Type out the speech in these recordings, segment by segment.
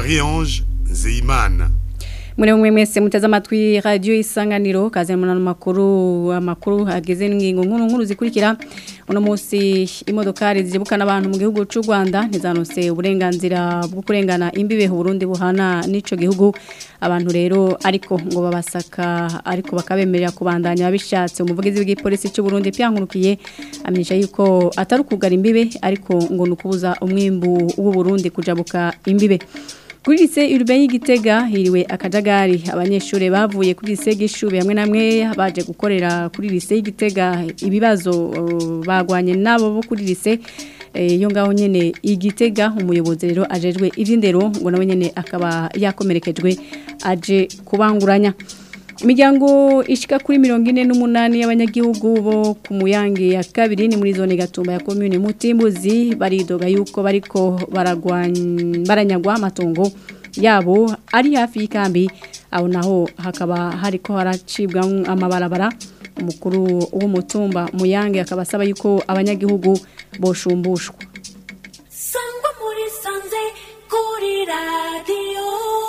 Marie-Ange Nzeyimana muri mwe mwese muteze amatwi radio isanganiro kaze mu makuru amakuru ageze n'ingingo nkuru nkuru zikurikira uno munsi imodokari zibukana abantu mu gihugu cy'u Rwanda ntizanose uburenganzira bwo kurengana imbibe Burundi buhana n'ico gihugu abantu rero ariko ngo babasaka ariko bakabemerera kubandanya babishatse umuvugizi w'igipolisi cy'u Burundi pyankurukiye amenyesha yuko atari kugara imbibe ariko ngo nukubuza umwimbu w'u Burundi kujabuka imbibe kuri lise urbain y'igitega hiriwe akajagari abanyeshuri bavuye kuri lise gishubi hamwe namwe baje gukorera kuri lise y'igitega ibibazo uh, bagwanye nabo bo kuri lise iyo ngaho nyene igitega umuyobozi rero ajejwe ivy'indero ngo nawe nyene akaba yakomerekejwe aje kubanguranya Imiryango ishika kuri mirongo ine n'umunani y'abanyagihugu bo ku muyange ya kabiri ni muri zone gatumba ya commune Mutimbuzi baridoga yuko bariko baranyagwa amatongo yabo ari hafi y'ikambi aho naho hakaba hariko haracibwa amabarabara umukuru w'umutumba muyange akaba asaba yuko abanyagihugu boshumbushwa Sangwa muri sanze kuri radio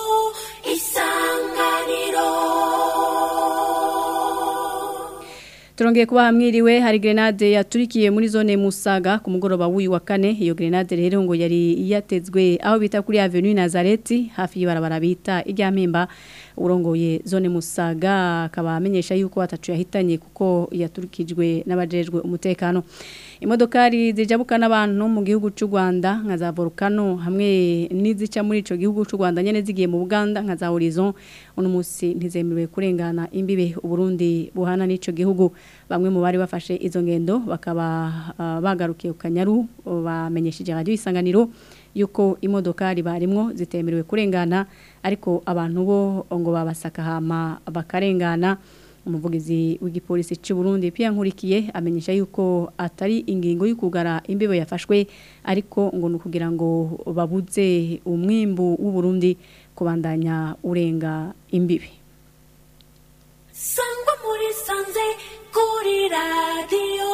Turongeye kuba hamwiriwe hari grenade yaturikiye muri zone Musaga ku mugoroba w'uyu wa kane iyo grenade rero ngo yari yatezwe aho bita kuri Avenue Nazareti hafi y'ibarabara bita irya mpemba urongoye zone Musaga akaba amenyesha yuko atacu yahitanye kuko yaturikijwe n'abajejwe umutekano imodokari zijabuka n'abantu mu gihugu cy'u Rwanda nka za volcano hamwe n'izica muri ico gihugu cy'u Rwanda nyene zigiye mu Buganda nka za Horizon uno munsi ntizemerewe kurengana imbibe Burundi buhana n'ico gihugu bamwe mu bari bafashe izo ngendo bakaba uh, bagarukiye ku Kanyaru bamenyesheje radio isanganiro yuko imodokari barimwo zitemerewe kurengana ariko abantu bo ngo babasaka hama bakarengana umuvugizi w'igipolisi cy'u Burundi pia nkurikiye amenyesha yuko atari ingingo y'ukugara imbibe yafashwe ariko ngo nukugira ngo babuze umwimbu w'u Burundi kubandanya urenga imbibe Sangwa muri sanze kuri radio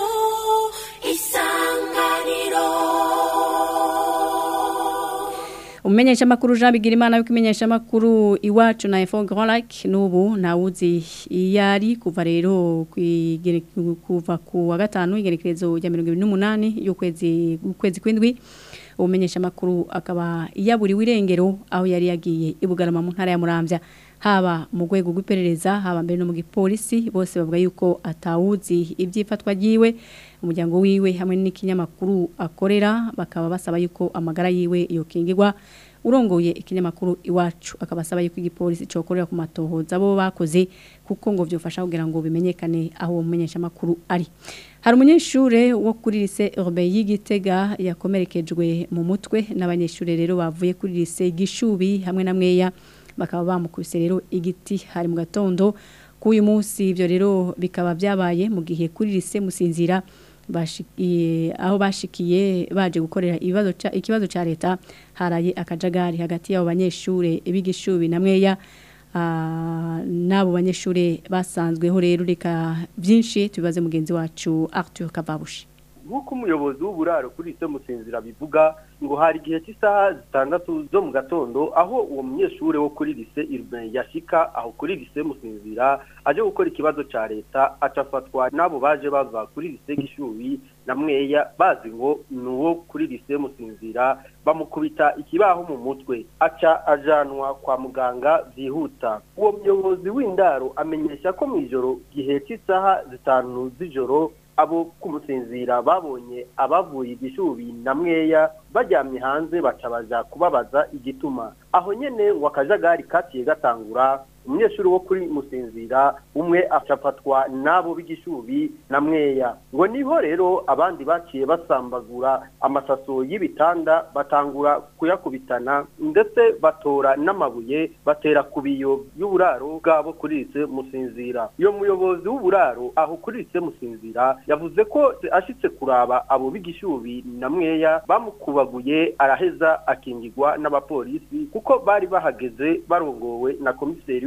isanganiro Umenyesha makuru Jean Bigirimana yuko imenyesha makuru iwacu na Info Grand Lac nubu ntawuzi iyari kuva rero kuva ku wa gatanu igerekerezo ya 28 y'ukwezi ukwezi kwindwi umenyesha makuru akaba yaburiwe irengero aho yari yagiye ibugarama mu ntara ya Muramvya haba mu rwego rw'iperereza haba mbere no mu gipolisi bose bavuga yuko atawuzi ibyifatwa giwe umuryango wiwe hamwe n'ikinyamakuru akorera bakaba basaba yuko amagara yiwe yokingirwa urongoye ikinyamakuru iwacu akaba asaba yuko igipolisi cokorera ku matohoza bo bakoze kuko ngo byofasha kugira ngo bimenyekane aho uwo mumenyesha makuru ari hari umunyeshure wo kuri lise Urbain y'Igitega yakomerekejwe mu mutwe n'abanyeshure rero bavuye kuri lise Gishubi hamwe na mweya bakaba bamukubise rero igiti hari mu gatondo k'uyu munsi ibyo rero bikaba byabaye mu gihe kuri lise musinzira bashikiye aho bashikiye baje gukorera ibibazo ikibazo ca leta haraye akajagari hagati y'abo banyeshure bigishubi na mweya n'abo banyeshure basanzweho rero reka byinshi tubibaze mugenzi wacu Arthur Kavabushi nk'uko umuyobozi w'uburaro kuri ise musinzira bivuga ngo hari igihe cy'isaha zitandatu zo mu gatondo aho uwo munyeshuri wo kuri lise yashika aho kuri lise musinzira aje gukora ikibazo cya leta acafatwa n'abo baje bava kuri lise gishubi na mweya bazi ngo ni uwo kuri lise musinzira bamukubita ikibaho mu mutwe aca ajanwa kwa muganga byihuta uwo muyobozi w'indaro amenyesha ko mu ijoro gihe cy'isaha zitanu z'ijoro abo kumusinzira babonye abavuye igishubi na mweya baryamye hanze baca baja kubabaza igituma aho nyene ngo akajagari kaciye gatangura umunyeshuri wo kuri musinzira umwe acafatwa n'abo b'igishubi na mweya ngo niho rero abandi baciye basambagura amasaso y'ibitanda batangura kuyakubitana ndetse batora n'amabuye batera ku biyo y'uburaro bwabo kuri ise musinzira iyo muyobozi w'uburaro aho kuri ise musinzira yavuze ko ashitse kuraba abo b'igishubi na mweya bamukubaguye araheza akingirwa n'abapolisi kuko bari bahageze barongowe na komiseri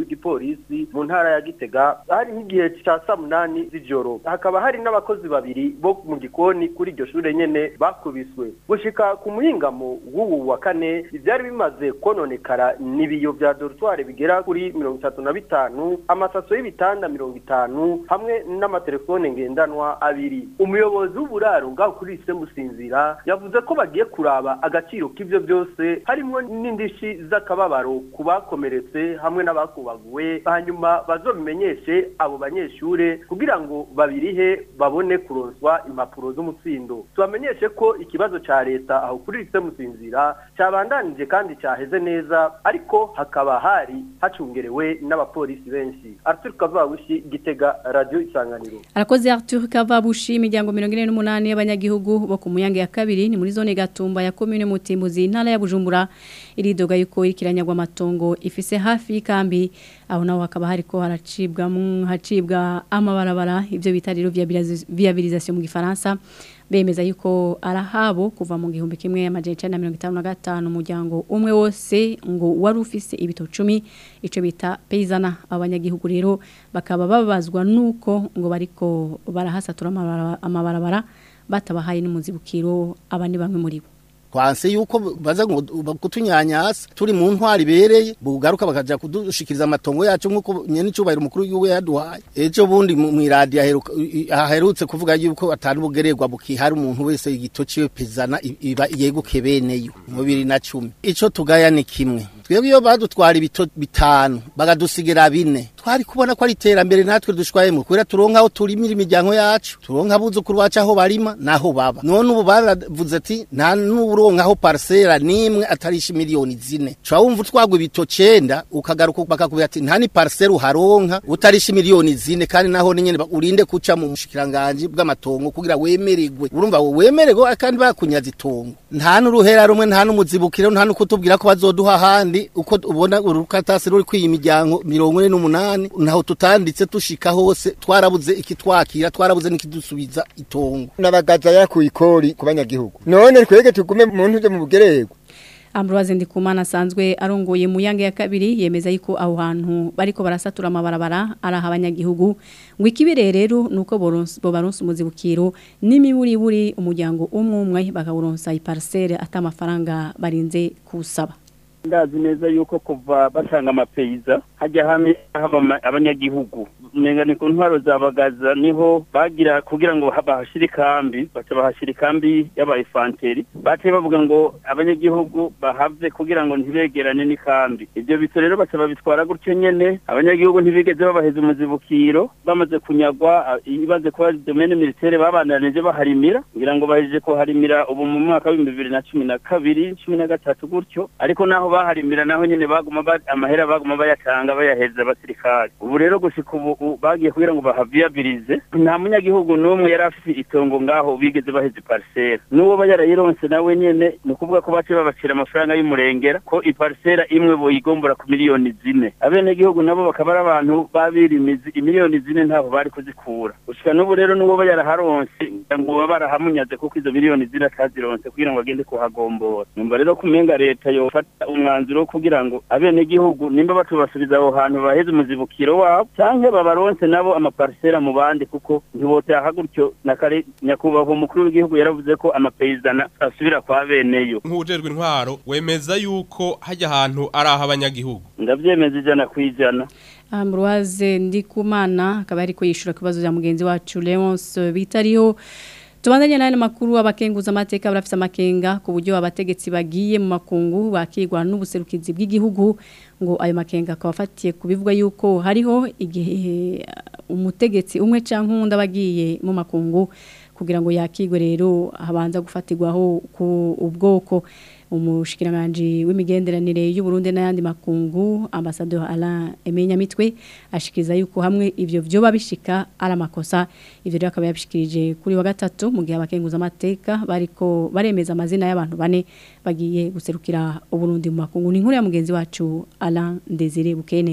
w'igipolisi mu ntara ya Gitega hari nk'igihe cya saa munani z'ijoro hakaba hari n'abakozi babiri bo mu gikoni kuri iryo shure nyene bakubiswe gushika ku muhingamo w'ubu wa kane ivyari bimaze kononekara n'ibiyo vya dortoir bigera kuri mirongo itatu na bitanu amasaso y'ibitanda mirongo itanu hamwe n'amatelefone ngendanwa abiri umuyobozi w'uburaro ngaho kuri ise musinzira yavuze ko bagiye kuraba agaciro k'ivyo byose harimwo n'indishi z'akababaro ku bakomeretse hamwe n'abakubaguwe hanyuma bazobimenyeshe abo banyeshure kugira ngo babirihe babone kuronswa impapuro z'umutsindo tubamenyeshe ko ikibazo ca leta aho kuri ise musinzira cabandanije kandi caheze neza ariko hakaba hari hacungerewe n'abapolisi benshi Arthur Kavabushi Gitega Radio Isanganiro Arakoze Arthur Kavabushi imiryango 48 y'abanyagihugu bo ku muyange ya kabiri ni muri zone Gatumba ya commune Mutimbuzi intara ya Bujumbura iridoga yuko ikiranyagwa amatongo ifise hafi y'ikambi aho naho hakaba hariko haracibwa mu hacibwa amabarabara ivyo bita rero viabilisation mu gifaransa bemeza yuko arahabo kuva mu gihumbi kimwe amajana 1955 umuryango umwe wose ngo wari ufise ibito 10 ico bita peizana abanyagihugu rero bakaba babazwa nuko ngo bariko barahasatura amabarabara batabahaye n'umuzibukiro abandi bamwe muri bo kwanse yuko baza ngo kutunyanyasa turi mu ntwari bereye bugaruka bakaja kudushikiriza amatongo yacu nkuko nyene cyubahiro mukuru yuwe yaduhaye ejo bundi mu radio aherutse kuvuga yuko atari bugererwa bukihari umuntu wese igito ciwe pezana iba yeguke beneyo mu 2010 ico tugaya ni kimwe twebwe iyo badutwara ibito bitanu bagadusigira bine twari kubona ko ari iterambere natwe dushwayemo kubera turonka aho turimira imiryango yacu turonka abuzukuru bacu aho barima naho baba none ubu baravuze ati nta n'uronka aho parcela nimwe atarisha miliyoni zine cwa wumva utwagwa ibito cenda ukagaruka bakakubwira ati nta ni parcela uharonka utarisha miliyoni zine kandi naho nyene urinde kuca mu mushikiranganje bw'amatongo kugira wemererwe urumva wo wemererwe kandi bakunyaza itongo nta n'uruhera rumwe nta n'umuzibukiro nta n'ukutubwira ko bazoduha handi uko ubona urukatasi ruri kwiyi miryango mirongo ine n'umunani naho tutanditse tushika hose twarabuze ikitwakira twarabuze n'ikidusubiza itongo nabagaza yakuye ikori ku banyagihugu none twege tugume mu ntuze mu bugererwa Ambroise Ndikumana asanzwe arongoye mu yange ya kabiri yemeza yuko aho hantu bariko barasatura amabarabara araha abanyagihugu ngo ikibere rero nuko boronse bo baronse umuzibukiro n'imiburi buri umuryango umwe umwe bakawuronsa iparcelle atamafaranga barinze kusaba ndazi neza yuko kuva batanga amapeyiza hajya hamwe haba abanyagihugu umenga ni ku ntwaro zabagaza niho bagira kugira ngo bahashire ikambi baca bahashira ikambi y'abayifanteri baciye bavuga ngo abanyagihugu bahave kugira ngo ntibegerane n'ikambi ibyo bito rero baca babitwara gutyo nyene abanyagihugu ntibigeze babaheza umuzibukiro bamaze kunyagwa ibaze kuba domene militaire babandanije baharimira ngira ngo bahejeje kuharimira ubu mu mwaka w'ibihumbi bibiri na cumi na kabiri cumi na gatatu gutyo ariko naho baharimira naho nyene baguma amahera baguma bayatanga bayaheza abasirikare ubu rero gushika ubu bagiye kugira ngo bahaviyabilize nta munyagihugu n'umwe yari afite itongo ngaho bigeze baheze parcelle n'uwo ba yarayironse nawe nyene ni ukuvuga ko bace babacira amafaranga y'umurengera ko iparcelle imwe boyigombora ku miliyoni zine abenegihugu nabo bakaba ari abantu babirimizi imiliyoni zine ntaho bari kuzikura gushika n'ubu rero n'uwo ba yaraharonse ngo baba barahamunyaze kuko izo miliyoni zine atazironse kugira ngo agende kuhagombora numva rero kumenga leta yofata umwanzuro kugira ngo abenegihugu nimba batubasubiza aho hantu baheze umuzibukiro wabo canke babaronse nabo amaparisera mu bandi kuko ntibotaha gutyo na kare nyakubahwa umukuru w'igihugu yaravuze ko amapeyizana asubira kwa beneyo nk'ujejwe intwaro wemeza yuko hajya ahantu ari aho abanyagihugu ndavyemeza ijana kwijana Ambroise Ndikumana akaba ariko yishura kibazo bya mugenzi wacu Leonce bitariho Tubandanye nane makuru abakenguza amateka barafise amakenga ku buryo abategetsi bagiye mu makungu bakigwa n'ubuserukizi bw'igihugu ngo ayo makenga akabafatiye kubivuga yuko hariho igihe umutegetsi umwe canke undi abagiye mu makungu kugira ngo yakigwe rero habanza gufatirwaho ku ubwoko umushikiranganje w'imigenderanire y'u Burundi n'ayandi makungu ambassadeur Alain Emenya Mitwe ashikiriza yuko hamwe ivyo byo babishika ari amakosa ivyo rero akaba yabishikirije kuri wa gatatu mu gihe abakenguza amateka bariko baremeza amazina y'abantu bane bagiye guserukira u Burundi mu makungu ni inkuru ya mugenzi wacu Alain Desire Bukeneza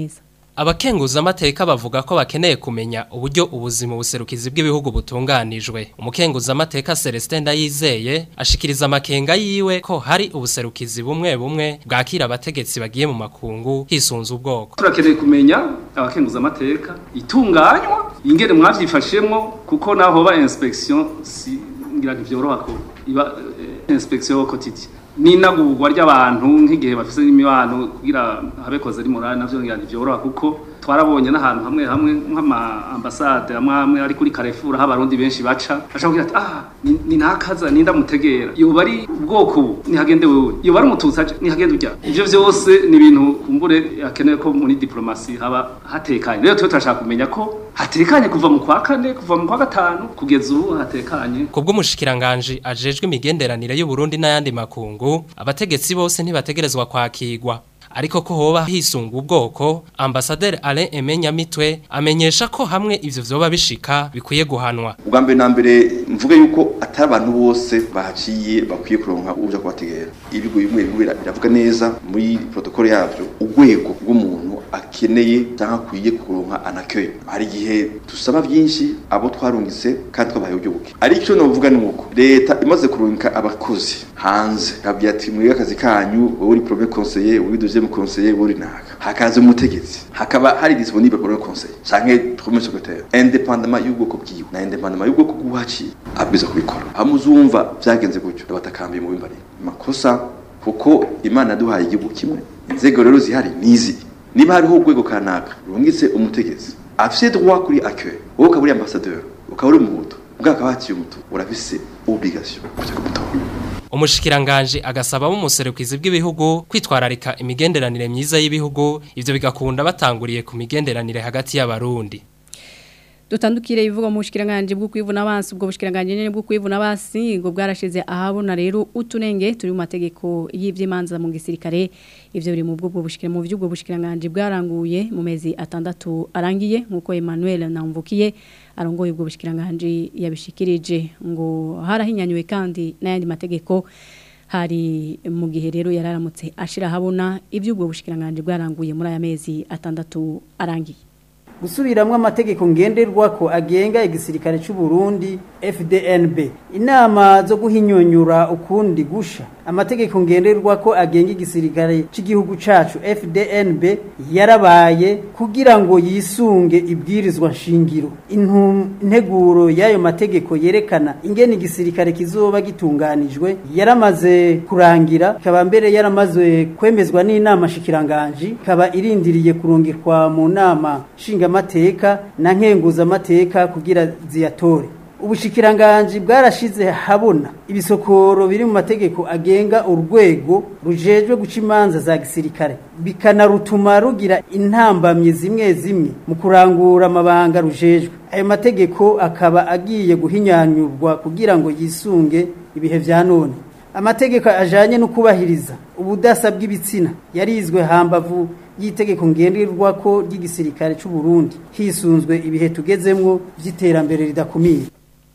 Abakenguza amateka bavuga ko bakeneye kumenya uburyo ubuzima buserukizi bw'ibihugu butunganijwe. Umukenguza amateka Celestin Ndayizeye ashikiriza amakenga yiwe ko hari ubuserukizi bumwe bumwe bwakira abategetsi bagiye mu makungu hisunze ubwoko. turakeneye kumenya abakenguza amateka itunganywa ingene mwavyifashemwo kuko naho ba inspection si ngira ntivyoroha ko iba eh, inspection au quotidien n'inagurwa ry'abantu nk'igihe bafise n'imibano kugira abekoze ari morale navyo ngira ntivyoroha kuko twarabonye n'ahantu hamwe hamwe nk'ama ambassade amwe amwe ari kuri Carrefour aho abarundi benshi baca baca kugira ati ah ni, ni nakaza ninda mutegera yoba ari ubwoko ubu nihagende wewe yoba ari umututsi aje nihagende urya ivyo vyose ni ibintu kumbure akeneye ko muri diplomasi haba hatekanye rero twe turashaka kumenya ko hatekanye kuva mu kwa kane kuva mu kwa gatanu kugeza ubu hatekanye Kubwo mushikiranganje ajejwe imigenderanire y'u Burundi n'ayandi makungu abategetsi bose ntibategerezwa kwakirwa ariko ko hoba hisunga ubwoko ambasaderi Alain Emenya Mitwe amenyesha ko hamwe ivyo vyoba bishika bikwiye guhanwa ubwa mbere na mbere mvuge yuko atari abantu bose bahaciye bakwiye kuronka uja kubategera ibigo bimwe bimwe bira- biravuga neza muri protokole yavyo urwego rw'umuntu akeneye cyangwa akwiye kuronka anakeye hari igihe dusaba byinshi abo twarungitse kandi twabahaye uburyo buke ariko novuga ni uko leta imaze kurungika abakozi hanze kabya ati mwige akazi kanyu wowe uri premier conseiller wowe deuxième conseiller wowe uri naka hakaza umutegetsi hakaba hari disponible premier conseiller canke premier secrétaire indépendamment y'ubwoko bwiwe na indépendamment y'ubwoko bw'uhaciye abwiza kubikora hamuzumva byagenze gutyo abatakambiye mu bimbari makosa kuko imana yaduhaye igihugu kimwe inzego rero zihari nizi niba hariho urwego kanaka rungitse umutegetsi afise droit kuri accueil wowe ukaba uri ambassadeur ukaba uri umuhutu ubwo akaba haciye umutu urafise obligation kuja kumutora Umushikiranganje agasaba mu muserukizi bw'ibihugu kwitwararika imigenderanire myiza y'ibihugu ivyo bigakunda batanguriye ku migenderanire hagati y'abarundi dutandukire ibivuga mu bushikiranganje bwo kwivuna abansi ubwo bushikiranganje nyene bwo kwivuna abansi ngo bwarashize ahabona rero utunenge turi mu mategeko y'ivy'imanza mu gisirikare ivyo biri mu bwo bushikira mu vy'ubwo bushikiranganje bwaranguye mu mezi atandatu arangiye nkuko Emmanuel Namvukiye arongoye ubwo bushikiranganje yabishikirije ngo harahinyanyuwe kandi n'ayandi mategeko hari mu gihe rero yararamutse ashira habona ivy'ubwo bushikiranganje bwaranguye muri aya mezi atandatu arangiye gusubiramwo amategeko ngenderwako agenga igisirikare cy'u Burundi FDNB inama zo guhinyonyura ukundi gusha amategeko ngenderwako agenga igisirikare cy'igihugu cacu FDNB yarabaye kugira ngo yisunge ibwirizwa nshingiro integuro y'ayo mategeko yerekana ingene igisirikare kizoba gitunganijwe yaramaze kurangira ikaba mbere yaramaze kwemezwa n'inama shikiranganji ikaba irindiriye kurungikwa mu nama nshingamateka na nkenguzamateka kugira ziyatore ubushikiranganji bwarashize habona ibisokoro biri mu mategeko agenga urwego rujejwe guca imanza za gisirikare bikanarutuma rugira intambamye zimwe zimwe mu kurangura amabanga rujejwe ayo mategeko akaba agiye guhinyanyurwa kugira ngo yisunge ibihe vya none amategeko ajanye no kubahiriza ubudasa bw'ibitsina yarizwe hambavu y'itegeko ngenderwako ry'igisirikare cy'u Burundi hisunzwe ibihe tugezemwo vy'iterambere ridakumira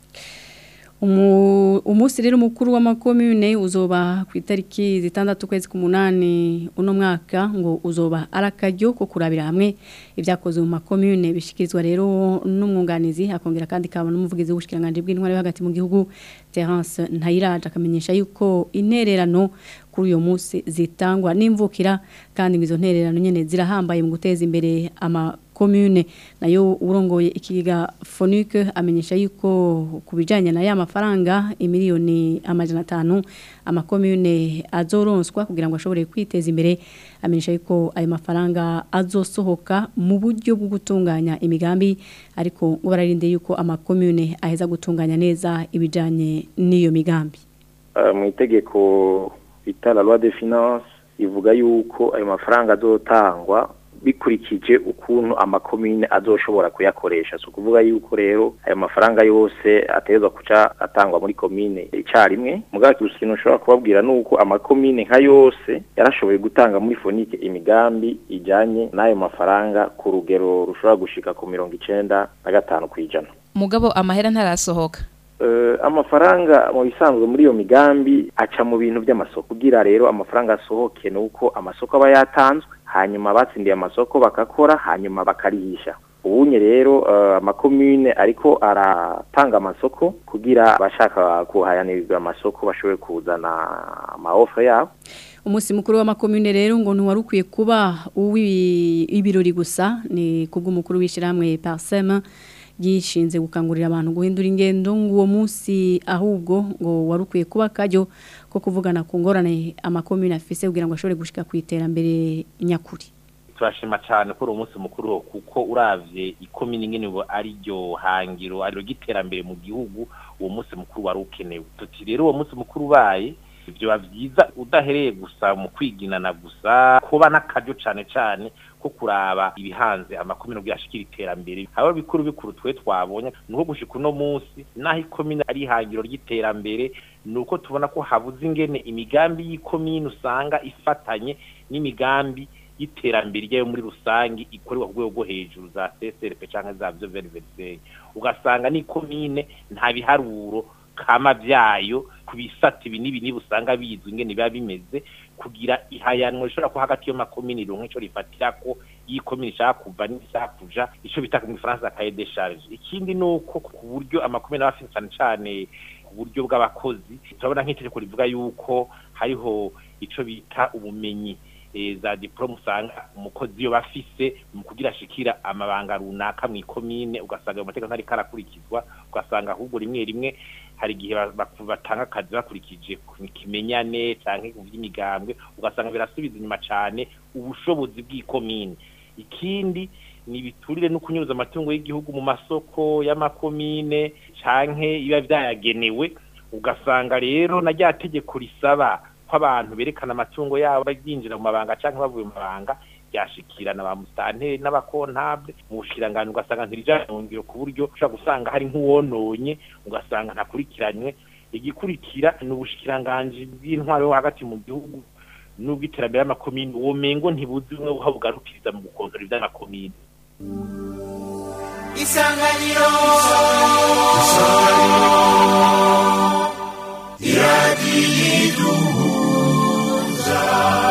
umunsi rero mukuru w'amakomune uzoba ku itariki zitandatu kwezi k'umunani uno mwaka ngo uzoba ari akaryo ko kurabira hamwe ibyakozwe mu makomune bishyikirizwa rero n'umwunganizi akongera kandi kabona n'umuvugizi w'ubushikiranganje bw'intwari yo hagati mu gihugu Terence Ntayiraje akamenyesha yuko intererano kuri uyo munsi zitangwa n'imvukira kandi ngo izo ntererano nyene zirahambaye mu guteza imbere ama commune nayo urongoye ikiga Fonique amenyesha yuko kubijanye na ya mafaranga imiliyoni amajana 5 ama commune azoronswa kugira ngo ashobore kwiteza imbere amenyesha yuko ayo mafaranga azosohoka mu buryo bwo gutunganya imigambi ariko ngo bararinde yuko ama commune aheza gutunganya neza ibijanye n'iyo migambi uh, mu itegeko bita la loi de finance ivuga yuko ayo mafaranga azotangwa bikurikije ukuntu amakomine azoshobora kuyakoresha so kuvuga yuko rero ayo mafaranga yose ategerezwa kuca atangwa muri komine icarimwe mugabo ikintu ushobora kubabwira nuko amakomine nka yose yarashoboye gutanga muri fonike imigambi ijanye n'ayo mafaranga ku rugero rushobora gushika ku mirongo icenda na gatanu kw'ijana mugabo amahera ntarasohoka uh, amafaranga mu bisanzwe muri iyo migambi aca mu bintu by'amasoko kugira rero amafaranga asohoke nuko amasoko aba yatanzwe hanyuma batsindiye amasoko bakakora hanyuma bakarihisha ubunye rero uh, amakomune ariko aratanga amasoko kugira abashaka kuhayanirwa amasoko bashobore kuzana amaofa yabo umunsi mukuru w'amakomune rero ngo ntiwari ukwiye kuba uw'ibirori gusa ni kubw'umukuru w'ishyirahamwe parisema gishinze gukangurira abantu guhindura ingendo ngo uwo munsi ahubwo ngo wari ukwiye kuba akajyo ko kuvugana ku ngorane amakomune afise kugira ngo ashobore gushika ku iterambere nyakuri turashima cyane ko uwo munsi mukuru kuko uravye ikomini nyene ngo ari ryo hangiro ari ryo giterambere mu gihugu uwo munsi mukuru wari ukenewe tuti rero uwo munsi mukuru ubaye byoba byiza udahereye gusa mu kwiginana gusa kuba n'akaryo cyane cyane ko kuraba ibihanze amakomine ubwo yashikira iterambere haba bikuru bikuru twe twabonye nuko gushika uno munsi naho ikomine ari ihangiro ry'iterambere nuko tubona ko habuze ingene imigambi y'ikomine usanga ifatanye n'imigambi y'iterambere ryayo muri rusange ikorerwa ku rwego rwo hejuru za CSRP cyangwa za byo veriveriseri ugasanga n'ikomine nta biharuro kama byayo ku bisata ibi n'ibi niba usanga bizwi ingene biba bimeze kugira ihayanwa rishobora kuba hagati y'amakomini ronke ico rifatira ko iyi komini ishaka kuva n'ishaka kuja ico bita mu Faransa cahier de charge ikindi nuko ku buryo amakomini aba afite cyane cyane uburyo bw'abakozi turabona nk'itegeko rivuga yuko hariho ico bita ubumenyi za diplome usanga umukozi iyo bafise mu kugira ashikira amabanga runaka mu ikomine ugasanga ayo mategeko ntari karakurikizwa ugasanga ahubwo rimwe rimwe hari igihe batanga akazi bakurikije kimenyane canke vy'imigambwe ugasanga birasubiza inyuma cane ubushobozi bw'ikomine ikindi ni biturire no kunyuza amatungo y'igihugu mu masoko y'amakomine canke biba vyayagenewe ugasanga rero na rya tegeko risaba ko abantu berekana amatungo yabo baginjira mu mabanga canke bavuye mu mabanga ryashikirana ba mustanteri n'abakontable mu bushirangano ugasanga ntirijangiro ku buryo ushobora gusanga hari nk'uwononye ugasanga ntakurikiranywe igikurikira ni ubushikiranganji bw'intwaro yo hagati mu gihugu n'ubw'iterambere y'amakomini uwo mengo ntibuzi bumwe buha bugarukiriza mu gukontora ivy'amakomini isanganiro iradiyiduhuza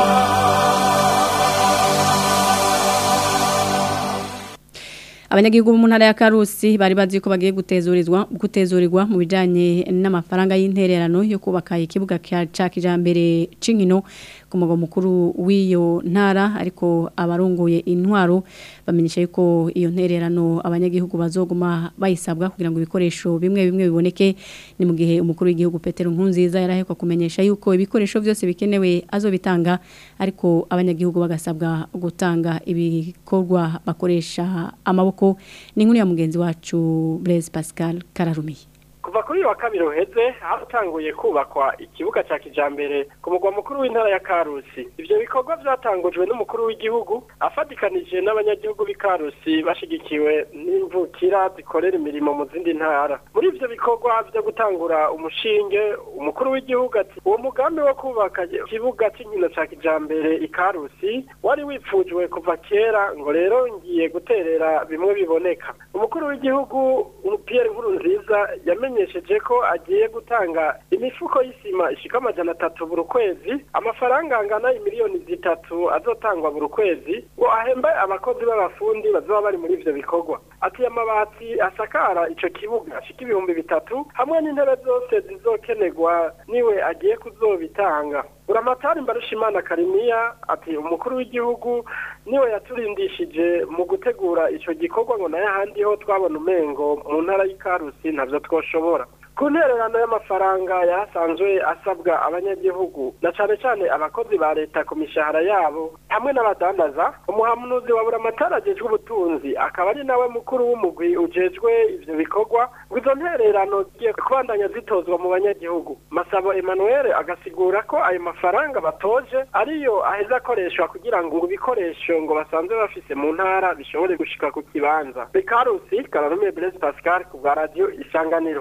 abanyagihugu bo mu ntara ya Karusi bari bazi ko bagiye gutezurizwa gutezurirwa mu bijanye n'amafaranga y'intererano yo kubaka ikibuga cya kijambere cinkino ku mugwa mukuru w'iyo ntara ariko abarongoye intwaro bamenyesha yuko iyo ntererano abanyagihugu bazoguma bayisabwa kugira ngo ibikoresho bimwe bimwe biboneke ni mu gihe umukuru w'igihugu Petero Nkunziza yarahekwa kumenyesha yuko ibikoresho byose bikenewe azobitanga ariko abanyagihugu bagasabwa gutanga ibikorwa bakoresha amaboko ni nkuru ya mugenzi wacu Blaise Pascal Kararumiye kuva kuri wa kabiri uheze hatanguye kubakwa ikibuga cya kijambere ku mugwa mukuru w'intara ya Karusi ivyo bikorwa vyatangujwe n'umukuru w'igihugu afatikanije n'abanyagihugu b'i Karusi bashigikiwe n'imvukira zikorera imirimo mu zindi ntara muri ivyo bikorwa vyo gutangura umushinge umukuru w'igihugu ati uwo mugambi wo kubaka ikibuga cy'inkino cya kijambere i Karusi wari wipfujwe kuva kera ngo rero ngiye guterera bimwe biboneka umukuru w'igihugu Pierre Nkurunziza yamenye yamenyesheje ko agiye gutanga imifuko y'isima ishika amajana atatu buri kwezi amafaranga angana imiliyoni zitatu azotangwa buri kwezi ngo ahembe abakozi b'abafundi bazoba bari muri ivyo bikorwa ati amabati asakara ico kibuga ashika ibihumbi bitatu hamwe n'intebe zose zizokenerwa niwe agiye kuzobitanga buramatari mbarushimana karimiya ati umukuru w'igihugu niwe yaturindishije mu gutegura ico gikorwa ngo nayo ahandi ho twabona umengo mu ntara y'ikarusi ntavyo twoshobora ku ntererano y'amafaranga yasanzwe asabwa abanyagihugu na cane cane abakozi ba leta ku mishahara yabo hamwe n'abadandaza umuhamunuzi wa buramatari ajejwe ubutunzi akaba ari nawe mukuru w'umugwi ujejwe ivyo bikorwa ngo izo ntererano zigiye kubandanya zitozwa mu banyagihugu masabo emmanuel agasigura ko ayo mafaranga batoje ariyo aheza akoreshwa kugira ngo ibikoresho ngo basanzwe bafise mu ntara bishobore gushika ku kibanza bekarusi kararumiye blaise pascal ku bwa radio isanganiro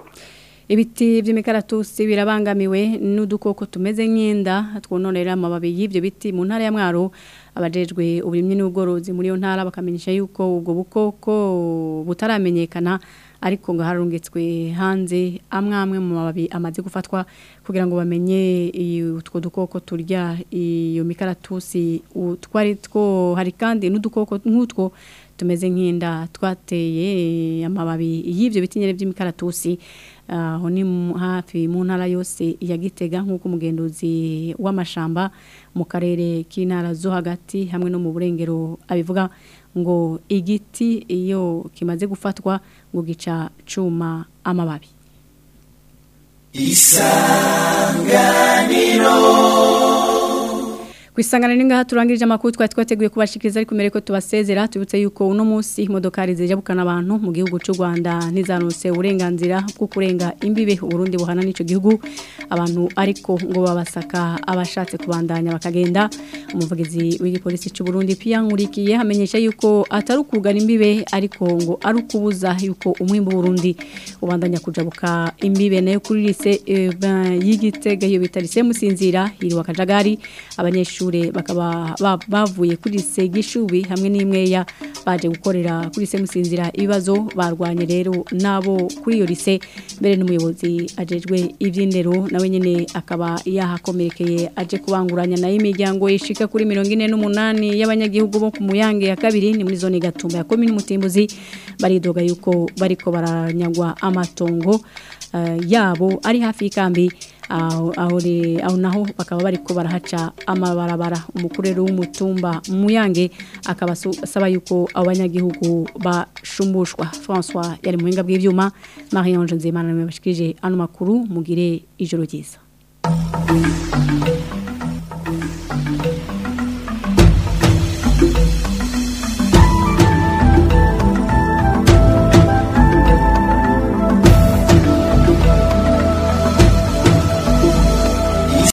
Ibiti vy'imikaratusi birabangamiwe n'udukoko tumeze nk'inda twononera amababi y'ivyo biti mu ntara ya Mwaro abajejwe uburimyi n'ubworozi muri yo ntara bakamenyesha yuko ubwo bukoko butaramenyekana ariko ngo harungitswe hanze amwe amwe mu mababi amaze gufatwa kugira ngo bamenye i- utwo dukoko turya iyo mikaratusi utwari two hari kandi n'udukoko nk'utwo tumeze nk'inda twateye amababi y'ibyo biti nyine by'imikaratusi aho ni mu- hafi mu ntara yose ya Gitega nk'uko umugenduzi w'amashamba mu karere k'intara zo hagati hamwe no mu burengero abivuga ngo igiti iyo kimaze gufatwa ngo gica cuma amababi ku isangano ngaha turangirije amakuru twari twateguye kubashikiriza ariko mbere ko tubasezera tubutse yuko uno munsi imodokari zijabukana abantu mu gihugu cy'u Rwanda ntizanutse uburenganzira bwo kurenga imbibe Burundi buhana n'ico gihugu abantu ariko ngo babasaka abashatse kubandanya bakagenda umuvugizi w'igipolisi cy'u Burundi Pierre Nkurikiye hamenyesha yuko atari ukugana imbibe ariko ngo ari ukubuza yuko umwimbo Burundi ubandanya kujabuka imbibe nayo kuri lise eh, ba- y'igitega iyo bita lise musinzira hiriwa kajagari abanyeshuri bakaba ba- bavuye kuri lise gishubi hamwe n'imweya baje gukorera kuri lise musinzira ibibazo barwanye rero nabo kuri iyo lise mbere n'umuyobozi ajejwe iby'indero nawe nyene akaba yahakomerekeye aje kubanguranya nayo imiryango ishika kuri mirongo ine n'umunani y'abanyagihugu bo ku muyange ya kabiri ni muri zone gatumba ya komini mutimbuzi baridoga yuko bariko baranyagwa amatongo eh, yabo ari hafi y'ikambi aho aho re- aho naho bakaba bariko barahaca amabarabara umukuru rero w'umutumba muyange akaba asu- asaba yuko abo banyagihugu bashumbushwa François yari muhinga bw'ivyuma Marie Ange Nzimana namwe bashikije ano makuru mugire ijoro ryiza